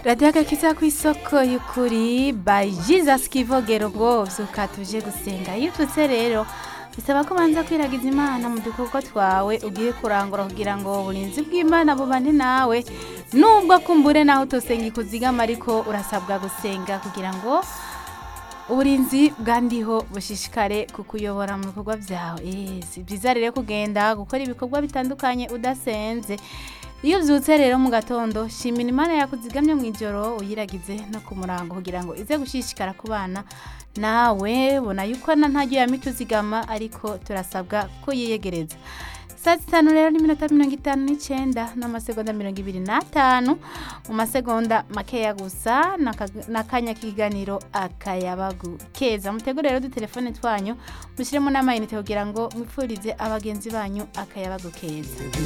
radiyo agakiza ku isoko y'ukuri by jesus kivogero ngo vyuka tuje gusenga iyo ututse rero bisaba ko banza kwiragiza imana mu dukorwa twawe ugiye kurangura kugira ngo uburinzi bw'imana bubane nawe nubwo kumbure naho utosenga ikuzigama ariko urasabwa gusenga kugira ngo uburinzi bwandiho bushishikare kukuyobora mu bikorwa byawe Eh, si byiza rero kugenda gukora ibikorwa bitandukanye udasenze iyo ubyutse rero mu gatondo shimira imana yakuzigamye mu ijoro uyiragize no ku murango kugira ngo ize gushishikara ku bana nawe bona yuko na ntajya yamita uzigama ariko turasabwa ko yiyegereza saa zitanu rero n'iminota mirongo itanu n'icyenda n'amasegonda mirongo ibiri n'atanu mu masegonda makeya gusa n'aka- n'akanya k'ikiganiro akayabagu keza mutegure rero udutelefone twanyu mushyiremo n'amayinite kugira ngo mwifurize abagenzi banyu akayabagu keza